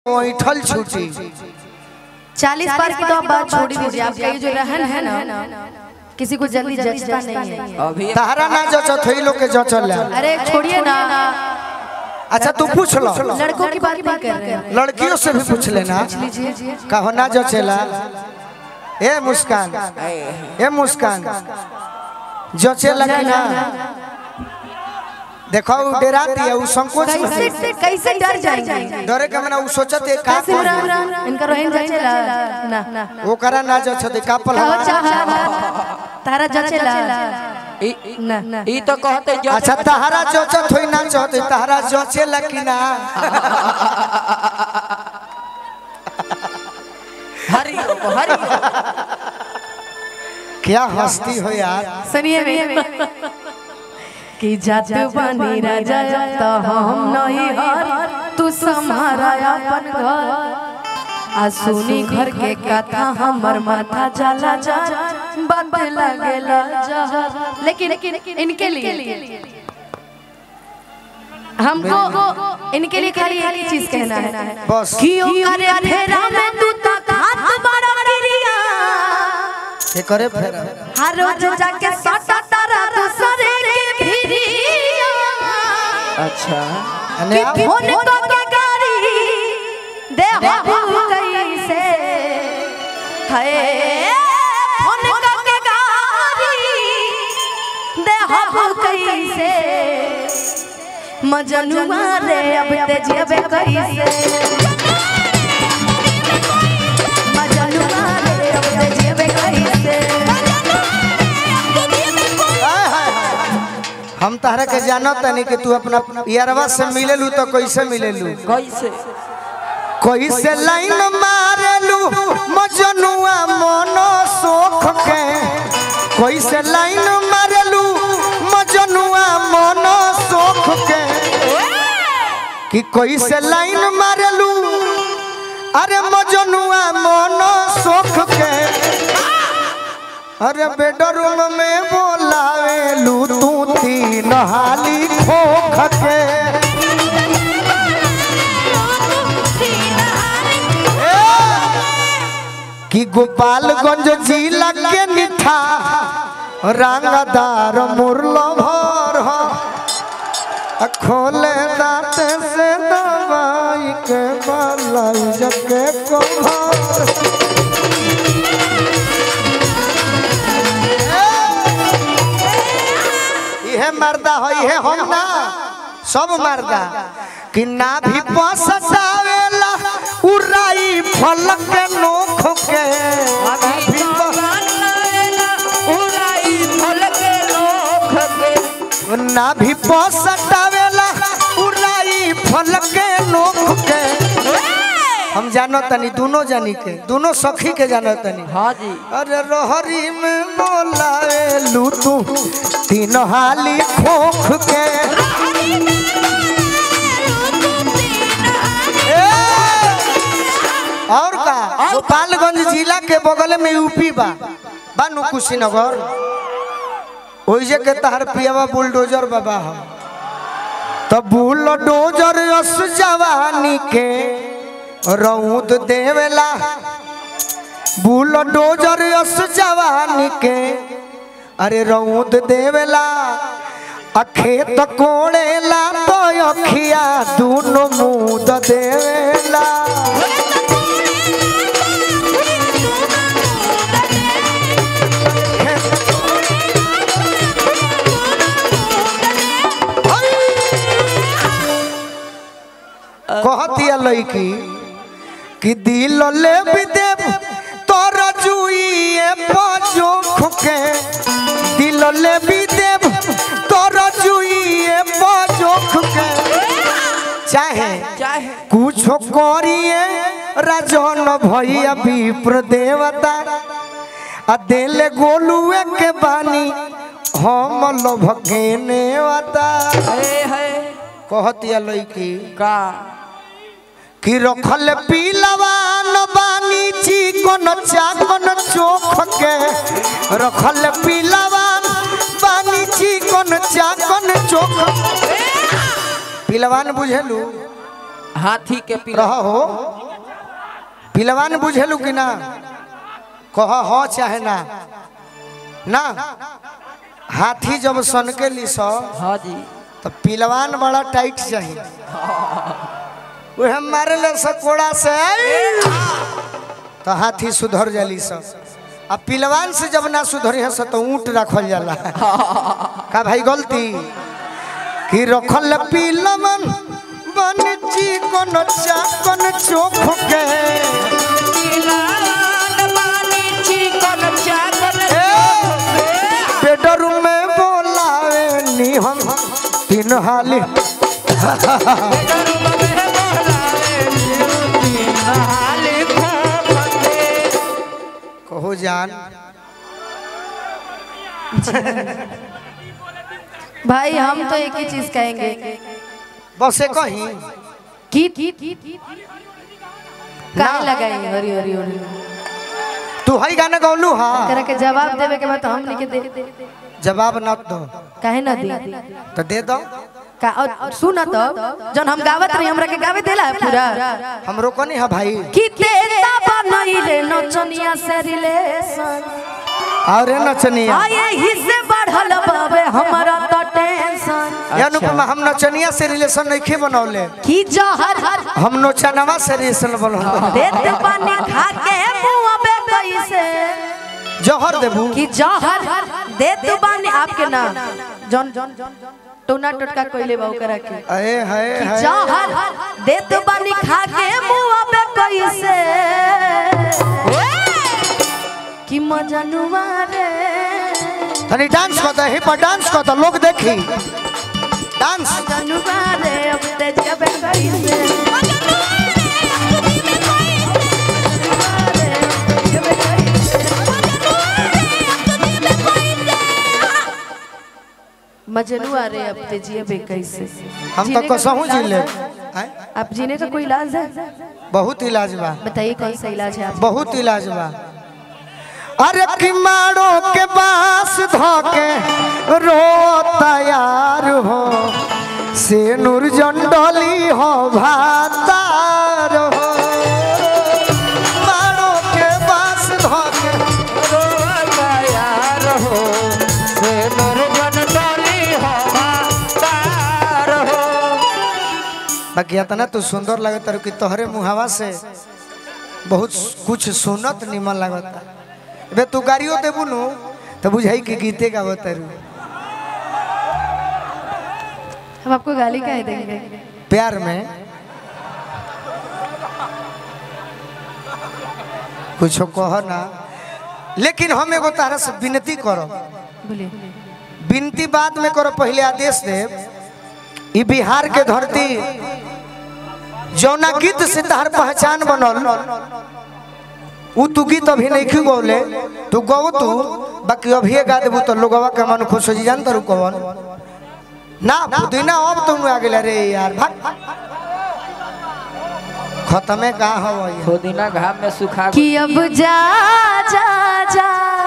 ऐठल छूटी चालीस पार की तो आप बात छोड़ ही दीजिए आपका ये जो रहन है ना किसी को जल्दी जचता नहीं है अभी तहरा ना जचत होई लोग के जचल अरे छोड़िए ना अच्छा तू पूछ लो लड़कों की बात नहीं कर रहे हैं लड़कियों से भी पूछ लेना लीजिए कहो ना जचेला ए मुस्कान ए मुस्कान जचेला कि ना देखो उ डराती है उ संकोच में है। कैसे कैसे डर जाएंगे डरे के मना उ सोचत है का कैसे कर बुरा इनका रोहिन जचेला ना ना ओकरा ना जचत है का पल कहो चाहा तारा जचेला ई- ना ना ई तो कहते जो अच्छा तहरा जचत होई ना जचत होई, तहरा जचेला कि ना हरि हरि क्या हस्ती हो यार सुनिए मेरे कि जात बनी राजा तो हम नहीं हर तू संहारा अपन घर आ सुनी घर के कथा हमर माथा जला जा बात लगेला जहर लेकिन इनके लिए हमको इनके लिए खाली एक ही चीज कहना है बस कि ओ करे फेरा में तू तक हाथ बड़ा गिरिया ये करे फिर हर रोज जाके सटा तारा दूसरे के भिरिया अच्छा अने कि फोन को के गाड़ी दे हो कैसे है फोन को के गाड़ी दे हो कैसे मजनुआ रे अब ते जेबे कैसे मजनुआ रे अब ते जेबे कैसे हाय, हाय, हाय। हम तहरा के जानो तनी कि तू अपना यारवा से मिलेलू तो कैसे मिलेलू कैसे कैसे लाइन मारेलू मजनुआ मनो सोख के कैसे लाइन मारेलू मजनुआ मनो सोख के कि कैसे लाइन मारेलू अरे मजनुआ मनो सोख के अरे बेडरूम में बोलावेलू तू तीन हाली खोख के कि गोपालगंज जिला के निठा रंगदार मुरलो भर हो आ खोले दांत से दवाई के बलाई जके कोहर इहे मर्दा हो इहे हम ना सब मर्दा कि ना भी पसतावेला उराई फलक के नोख के ना भी प- ना भी पसतावेला उराई फलक के नोख के हम जानो तनी दोनों जानी के दोनों सखी के जानो तनी हाँ जी अरे रोहरी में बोलाए लू तू तीन हाली खोख के ए! और का गोपालगंज जिला के बगल में यूपी बा बानू कुशीनगर ओइजे के तहर पियावा बुलडोजर बाबा ह तो बुलडोजर अस जवानी के रौद देवेला बुलडोजर अस जवानी के अरे रौद देवेला आ खेत कोड़ेला तो अखिया दूनो मुद देवेला कहतिया लड़की कि दिल ले भी देव तोर जुइए पजोख के दिल ले भी देव तोर जुइए पजोख के चाहे चाहे कुछ करिए राजन भैया विप्र देवता आ देले गोलुए के बानी हम लोभ के नेवता है है कहतिया लड़की का कि रखल पीलवान बानी चिकन चाकन चोख के रखल पीलवान बानी चिकन चाकन चोख पीलवान बुझेलू हाथी के पीला रहो पिलवान बुझेलू कि ना कह हो चाहे ना ना हाथी जब सन के ली सौ हाँ जी तो पिलवान बड़ा टाइट चाहिए वह मारे ले सकोड़ा से तो हाथी सुधर जाली सब आ पिलवान से जब ना सुधरी है तो ऊँट रखल जाला का भाई गलती कि रखल पिलवन बन जी कोन चाकन चोख के बेडरूम में बोलावे नी हम तीन हाली कहो जान भाई हम तो एक ही चीज कहेंगे बसे कहीं की काहे लगाई हरी हरी हरी तू हई गाना गौलू हा करा के जवाब देवे के बाद तो हम लिख दे जवाब न दो काहे ना दे तो दे दो का और सुन तो जन हम गावत रही हमरा के गावे देला है पूरा हमरो को नहीं है भाई कि तेरा बनइले नचनिया से रिलेशन और नचनिया आए ही से बढ़ल बाबे हमरा तो टेंशन ये अनुपमा हम नचनिया से रिलेशन नहीं बनौले कि जहर हम नोचनवा से रिलेशन बनौले देत पानी खा के मुंह पे कैसे जहर देबू कि जहर देत बानी आपके नाम जन टोना टटका कोइले बाऊ करा के अरे है कि है जहर देत बानी खा के मुंह पे कैसे कि मजनुआ रे तनी डांस कर दे हिप हॉप डांस कर दे लोग देखी डांस मजनुआ रे अब ते जब कैसे मजनुआ रे अब ते जिए कैसे हम तो जीने का कसहू कोई जी ले इलाज है? हैं? अब जीने का कोई इलाज है बहुत इलाज बा बताइए कौन सा इलाज है आप बहुत इलाज बा अरे किमाड़ो के बास धोके रो तैयार हो से नूर जंडोली हो भातार हो माड़ो के बास धोके बाकी इतना तू सुंदर लगत तारू कि तोहरे मुहावा से बहुत कुछ सुनत निमन लगता बे तू गाड़ियों देबू नु तो बुझाई कि गीते गावत तारू हम आपको गाली कह देंगे प्यार में कुछ कह ना लेकिन हम एगो तारा से विनती करो बोलिए विनती बाद में करो पहले आदेश दे ई बिहार के धरती जौना गीत से तहर पहचान बनल उ तू गीत अभी नहीं क्यों गौले तू गौ तू बाकी अभी गा देबू तो लोगवा के मन खुश हो जी जान तारू कवन ना पुदीना अब तुम आ गेला रे यार भाग खत्मे का हो पुदीना घाम में सुखा कि अब जा जा जा